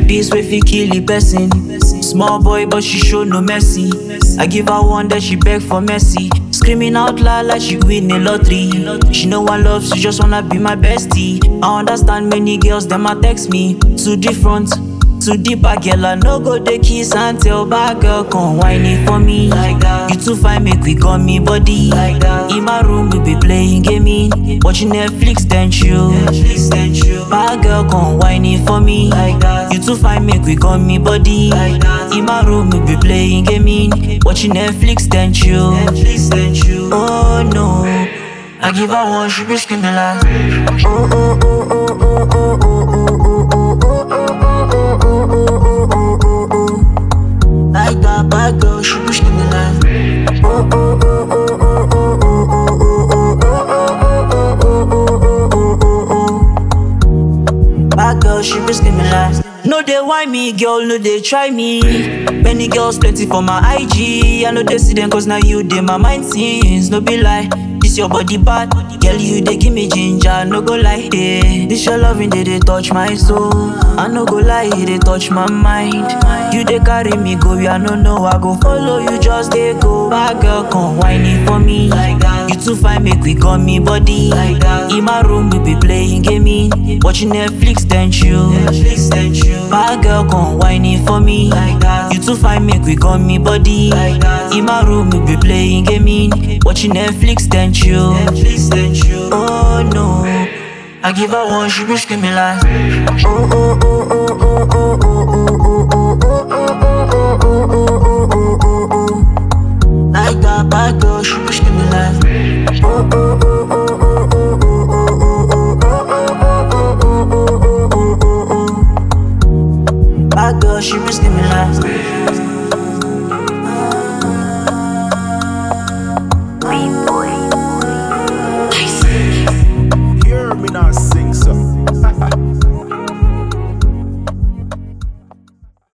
Peace wey fit kill the person. Small boy, but she show no mercy. I give her one that she beg for mercy. Screaming out loud like she win a lottery. She know one love, she just wanna be my bestie. I understand many girls, them a text me. Too different, too deep, a girl. I no go dey kiss and tell bad girl, come whine it for me. Like that. You too fine, make we gum me body. Like that. In my room, we be playing gaming. Watching Netflix, then chill. Netflix, then chill. Bad girl, come whine it for me. Like that. You too fine, make we gum me body. Like that. In my room, we be playing gaming. Watching Netflix, then chill. Netflix, then chill. Oh no. I give her one, she be screaming like. Oh, oh, oh, oh, oh, oh, oh, oh, oh, oh, like that bad girl, she be screaming like Oh oh oh oh oh oh oh oh oh oh oh oh Bad girl, she be screaming like No they why me, girl, no they try me Many girls plenty for my IG I know they see them cause now you they my mind scenes No be lie, this your body bad Girl, you they give me ginger, no go lie yeah. This your loving, they, they touch my soul I no go lie, they touch my mind You they carry me go, I no know I go follow you, just they go Bad girl, come whine it for me like that. You too fine, make we gum me body like that. In my room, we be playing gaming Watching Netflix, then chill Netflix, then chill Bad girl, come whine it for me like that. You too fine, make we gum me body like that. In my room, we be playing gaming Watching Netflix, then chill Netflix, then chill Oh no I give her one, she be screaming like Oh oh oh oh oh oh oh oh oh oh oh oh oh Like that bad girl, she be screaming like Oh oh oh oh oh oh oh oh oh Bad girl, she be screaming like Dream